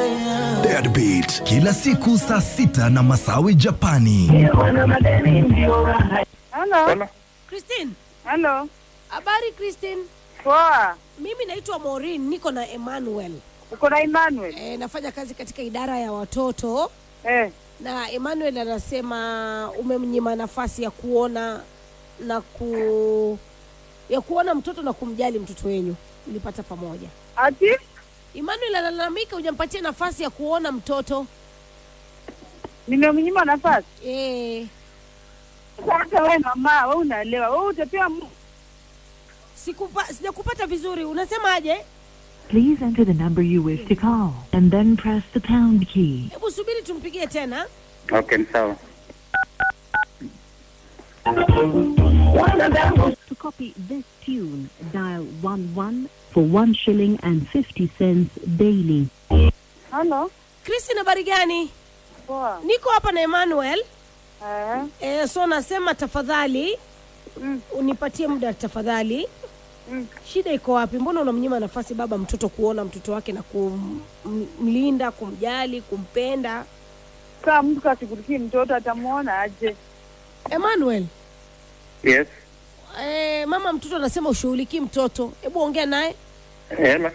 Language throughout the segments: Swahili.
Deadbeat kila siku saa sita na Masawi Japani. Halo. Christine, Halo. habari Christine? Poa. Mimi naitwa Maureen, niko na Emmanuel. Uko na Emmanuel? E, nafanya kazi katika idara ya watoto Eh. na Emmanuel anasema umemnyima nafasi ya kuona na ku ya kuona mtoto na kumjali mtoto wenyu mlipata pamoja. Ati? Emmanuel analalamika hujampatia nafasi ya kuona mtoto. Nimemnyima nafasi. Eh, Sasa wewe mama, wewe unaelewa. Wewe utapewa mu- sikupa sijakupata vizuri. Unasemaje? Please enter the number you wish to call and then press the pound key. Hebu subiri tumpigie tena. Okay, ni sawa. To copy this tune, dial 11 for 1 shilling and 50 cents daily. Halo. Christine, habari gani? Poa. Niko hapa na Emmanuel. Eh. E, so nasema tafadhali Mm. unipatie muda tafadhali. Mm. Shida iko wapi? Mbona unamnyima nafasi baba mtoto kuona mtoto wake na kumlinda, kumjali, kumpenda? Kama mtu kashughulikie mtoto atamuona aje? Emmanuel, Yes. e, mama mtoto anasema ushughulikii mtoto. Hebu ongea naye. Hela.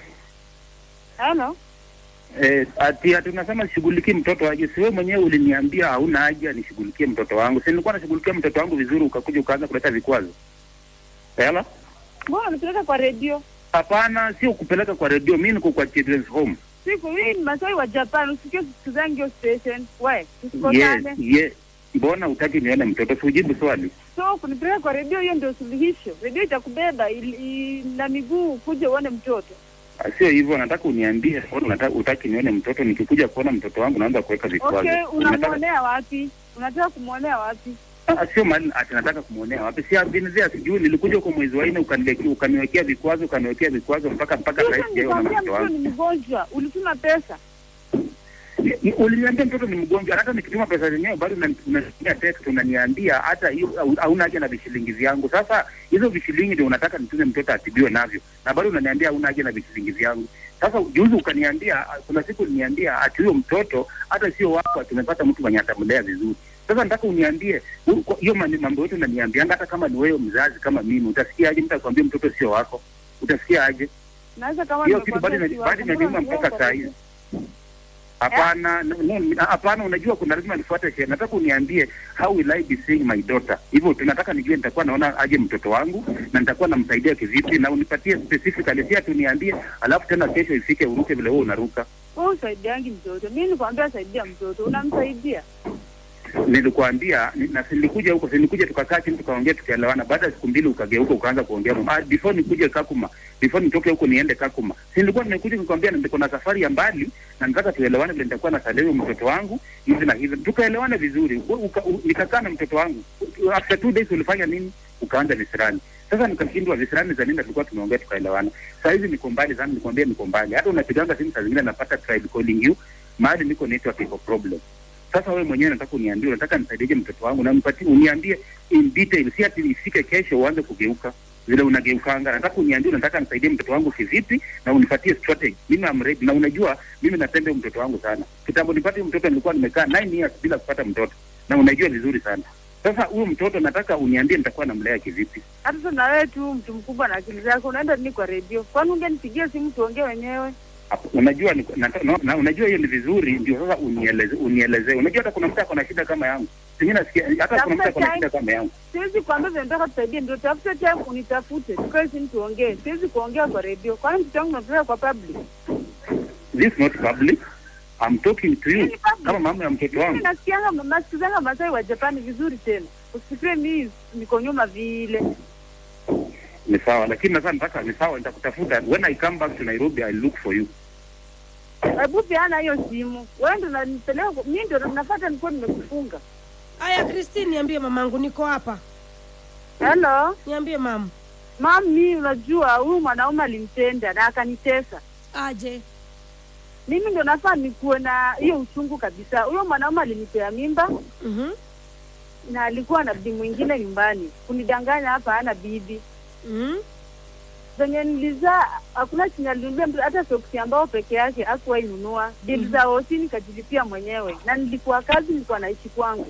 Halo. Eh, ati ati unasema shughulikie mtoto aje? Si wewe mwenyewe uliniambia hauna haja nishughulikie mtoto wangu. Si nilikuwa nashughulikia mtoto wangu vizuri, ukakuja ukaanza kuleta vikwazo. Hela? Mbona unapeleka kwa redio? Hapana, sio kupeleka kwa redio. Mimi niko kwa children's home. Siku hii ni Masai wa Japan, usikie sikizangi hiyo station. We, Yes, tusikosane. yes. Mbona utaki nione mtoto? Si ujibu swali. So kunipeleka kwa redio, hiyo ndio suluhisho. Redio itakubeba ili- i- na miguu kuja uone mtoto. Ah, Sio hivyo, nataka uniambie mbona unataka utaki nione mtoto. Nikikuja kuona mtoto wangu naanza kuweka vikwazo. Okay, Unataka unamwonea wapi? Unataka kumwonea wapi? Ah, sio mali ati nataka kumwonea wapi? Si avinizia sijui, nilikuja huko mwezi wa nne ukaniwekea ukaniwekea vikwazo ukaniwekea vikwazo mpaka mpaka Sasa sasa sijaona nilikwambia mtoto mtoto wangu. ni mgonjwa, ulituma pesa. Ni- Uliniambia mtoto ni mgonjwa, hata nikituma pesa zenyewe bado unani- unanitumia text unaniambia hata hiyo hau- hauna haja na vishilingi vyangu. Sasa hizo vishilingi ndio unataka nitume mtoto atibiwe navyo, na bado unaniambia hauna haja na vishilingi vyangu. Sasa juzi ukaniambia, kuna siku uliniambia ati huyo mtoto hata sio wako, ati umepata mtu mwenye atamlea vizuri. Sasa nataka uniambie u- kwa- hiyo mani- mambo yote unaniambianga, hata kama ni wewe mzazi kama mimi, utasikia aje mtu akwambia mtoto sio wako? Utasikia aje? Naweza kama hiyo kitu bado nimekwambia ina- bado si wako, inaniuma mbona mpaka saa unaniweka hizi. Hapana, no, no, hapana. Unajua kuna lazima nifuate sheria. Nataka uniambie how will I be seeing my daughter. Hivyo tunataka nijue nitakuwa naona aje mtoto wangu na nitakuwa namsaidia kivipi, na unipatie specifically, si ati uniambie alafu tena kesho ifike uruke vile wewe unaruka. Wewe usaidiangi mtoto. Mimi nikwambia saidia mtoto, unamsaidia. Nilikuambia ni- na si nilikuja huko, si nilikuja tukakaa chini tukaongea tukaelewana. Baada ya siku mbili ukageuka ukaanza kuongea mambo. Ah, before nikuje Kakuma, before nitoke huko niende Kakuma, si nilikuwa nimekuja nikwambia niko na safari ya mbali na nataka tuelewane vile nitakuwa na saleo mtoto wangu hivi na hivi, tukaelewana vizuri. U- uka- u- Nikakaa na mtoto wangu, after two days ulifanya nini? Ukaanza visirani. Sasa nikashindwa visirani za nini, na tulikuwa tumeongea tukaelewana. Saa hizi niko mbali sana, nikwambia niko mbali. Hata unapiganga simu saa zingine napata tribe calling you, mahali niko network iko problem. Sasa wewe mwenyewe nataka uniambie, unataka nisaidieje mtoto wangu, na nipatie uniambie in detail, si ati ifike kesho uanze kugeuka vile unageukanga. Nataka uniambie unataka nisaidie mtoto wangu kivipi, na unipatie strategy. Mimi am ready, na unajua mimi napenda huyu mtoto wangu sana. Kitambo nipate huyu mtoto nilikuwa nimekaa 9 years bila kupata mtoto, na unajua vizuri sana. Sasa huyu mtoto nataka uniambie nitakuwa namlea kivipi. Hata sasa na wewe tu mtu mkubwa na akili zako unaenda nini kwa redio? Kwani ungenipigia simu tuongee wenyewe? Hapo, unajua ni, na, na, na, unajua hiyo ni vizuri, ndio sasa unieleze unieleze. Unajua hata kuna mtu ako na shida kama yangu, singine nasikia hata kuna mtu ako na shida kama yangu. Siwezi kuambia vile nataka tusaidie, ndio tafute time unitafute, tukae simu tuongee. Siwezi kuongea kwa redio, kwani mtoto wangu napeleka kwa public. This is not public. I'm talking to you Hii ni public. kama mama ya mtoto Mimi wangu. nasikianga nasikizanga Masai wa Japani vizuri tena, usifikire mimi niko nyuma vile. Ni sawa, lakini sasa nataka ni sawa, nitakutafuta when I come back to Nairobi I look for you. Hebu peana hiyo simu, wewe ndio unanipeleka, kwa- mimi ndio nafuata, nilikuwa nimekufunga. Aya, Christine, niambie mamangu, niko hapa. Hello Niambie mama. mami, unajua huyu mwanaume alimtenda na akanitesa Aje. mimi ndio nafaa nikuwe na hiyo uchungu kabisa. Huyo mwanaume alinipea mimba Mhm. na alikuwa na bibi mwingine nyumbani, kunidanganya hapa hana bibi. Mhm. venye nilizaa hakuna chenye alinunulia mtoto, hata soksi ambao peke yake hakuwahi nunua. Bili za hosi nikajilipia mwenyewe, na nilikuwa kazi, nilikuwa naishi kwangu.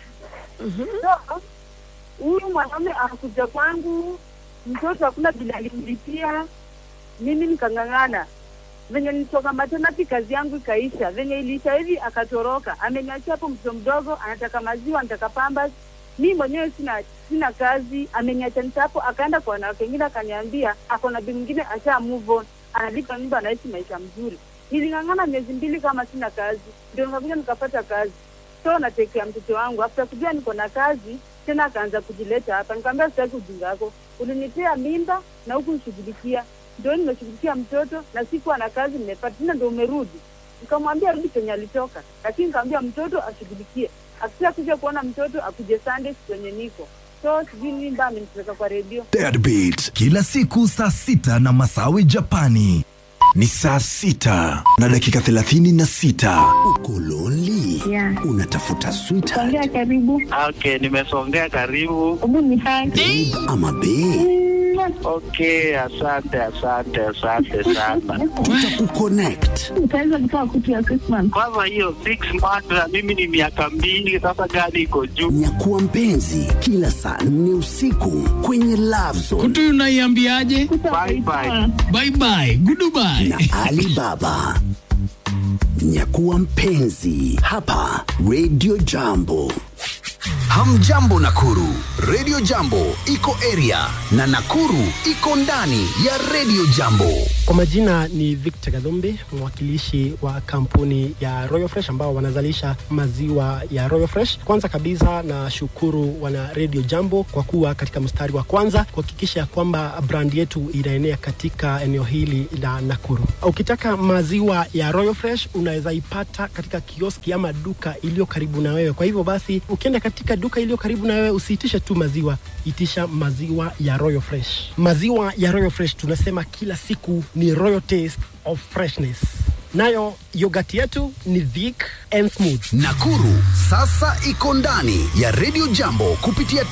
So huyu mwanaume anakuja kwangu, mtoto hakuna vile alimlipia, mimi nikang'ang'ana venye nilitoka maternity kazi yangu ikaisha. Venye iliisha hivi akatoroka, ameniachia hapo mtoto mdogo, anataka maziwa, anataka pambas. Mi mwenyewe sina sina kazi, ameniacha nita hapo, akaenda kwa wanawake wengine, akaniambia ako na bi mwingine asha move on, analipa nyumba, anaishi maisha mzuri. Niling'ang'ana miezi mbili kama sina kazi, ndio nikakuja nikapata kazi, so natekea mtoto wangu. After kujua niko na kazi tena akaanza kujileta hapa, nikamwambia sitaki ujinga wako, ulinitia mimba na huku nishughulikia ndio nimeshughulikia mtoto na sikuwa na kazi nimepata tena, ndio umerudi. Nikamwambia rudi penye alitoka, lakini nikamwambia mtoto ashughulikie, akisha kuja kuona mtoto akuje Sunday kwenye niko so sijui nini mbaya amenipeleka kwa redio. Deadbeat kila siku saa sita na Masawi Japani. Ni saa sita na dakika thelathini na sita. Uko lonely? Yeah. Unatafuta sweetheart Songea karibu. Okay, nimesongea karibu. Hebu nihaki. ama bae? Okay, asante asante asante sana. Tutakuconnect. Utaweza kutoa kutu ya Christmas. Kwanza hiyo six months na mimi ni miaka mbili sasa, gani iko juu? Nyakuwa mpenzi kila saa nne usiku kwenye Love Zone kutu unaiambiaje Bye bye. bye bye goodbye na Alibaba. Nyakuwa mpenzi hapa Radio Jambo. Hamjambo Nakuru, Radio Jambo iko area na Nakuru iko ndani ya Radio Jambo. Kwa majina ni Victor Gadhumbi, mwakilishi wa kampuni ya Royal Fresh ambao wanazalisha maziwa ya Royal Fresh. Kwanza kabisa na shukuru wana Radio Jambo kwa kuwa katika mstari wa kwanza kuhakikisha kwamba brand yetu inaenea katika eneo hili la Nakuru. Ukitaka maziwa ya Royal Fresh unaweza ipata katika kioski ama duka iliyo karibu na wewe. Kwa hivyo basi, ukienda katika duka iliyo karibu na wewe, usiitishe tu maziwa, itisha maziwa ya Royal Fresh. Maziwa ya Royal Fresh tunasema kila siku ni royal taste of freshness. Nayo yogati yetu ni thick and smooth. Nakuru sasa iko ndani ya Radio Jambo kupitia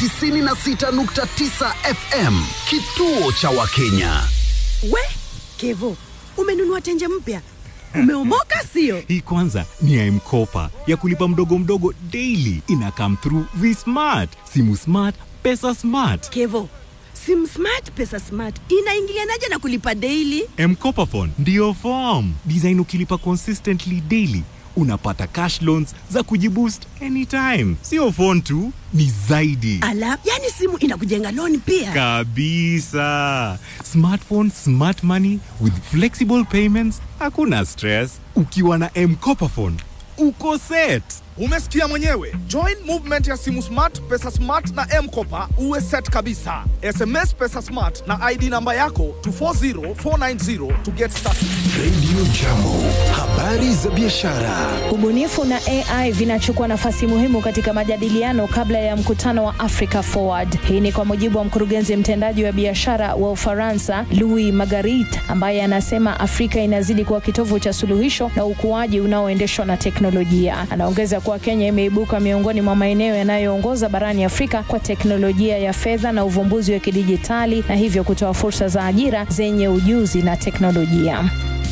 96.9 FM, kituo cha Wakenya. We Kevo, umenunua tenje mpya, umeomoka sio? Hii kwanza ni ya M-Kopa ya kulipa mdogo mdogo daily. Ina come through V-Smart, simu smart, pesa smart. Kevo, sim smart pesa smart inaingilianaje na kulipa daily? M-Kopa phone ndiyo form design. Ukilipa consistently daily unapata cash loans za kujiboost anytime. Sio phone tu, ni zaidi Ala, yani simu inakujenga loan pia. kabisa. Smartphone, smart money with flexible payments, hakuna stress. Ukiwa na M-Kopa phone uko set. Umesikia mwenyewe. Join movement ya simu smart, pesa smart na M-Kopa uwe set kabisa. SMS pesa smart na ID namba yako to 40490 to get started. Radio Jambo, habari za biashara. Ubunifu na AI vinachukua nafasi muhimu katika majadiliano kabla ya mkutano wa Africa Forward. Hii ni kwa mujibu wa mkurugenzi mtendaji wa biashara wa Ufaransa Louis Margarit, ambaye anasema Afrika inazidi kuwa kitovu cha suluhisho na ukuaji unaoendeshwa na teknolojia. Anaongeza kuwa Kenya imeibuka miongoni mwa maeneo yanayoongoza barani Afrika kwa teknolojia ya fedha na uvumbuzi wa kidijitali na hivyo kutoa fursa za ajira zenye ujuzi na teknolojia.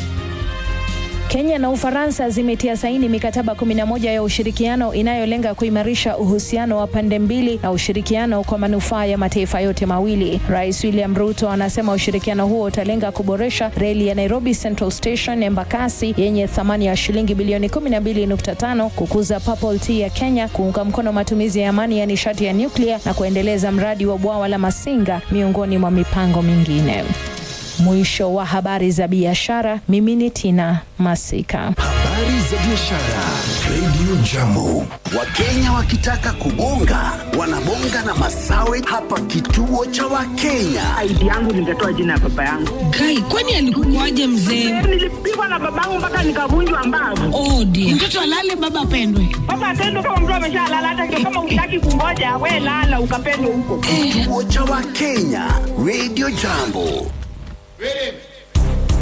Kenya na Ufaransa zimetia saini mikataba 11 ya ushirikiano inayolenga kuimarisha uhusiano wa pande mbili na ushirikiano kwa manufaa ya mataifa yote mawili. Rais William Ruto anasema ushirikiano huo utalenga kuboresha reli ya Nairobi Central Station Embakasi yenye thamani ya shilingi bilioni 12.5, kukuza Purple Tea ya Kenya, kuunga mkono matumizi ya amani ya nishati ya nyuklia na kuendeleza mradi wa bwawa la Masinga miongoni mwa mipango mingine. Mwisho wa habari za biashara. Mimi ni Tina Masika. Habari za biashara. Radio Jambo. Wakenya wakitaka kubonga wanabonga na Masawe hapa kituo cha Wakenya. ID yangu ningetoa jina ya baba yangu. Kai, kwani alikukuaje mzee? Nilipigwa na babangu mpaka nikavunjwa mbavu. Oh dear. Mtoto alale baba apendwe. Baba atendwe kama mtu ameshalala, hata ndio kama utaki kungoja, we lala ukapendwe huko. Kituo cha Wakenya. Radio Jambo. Ready?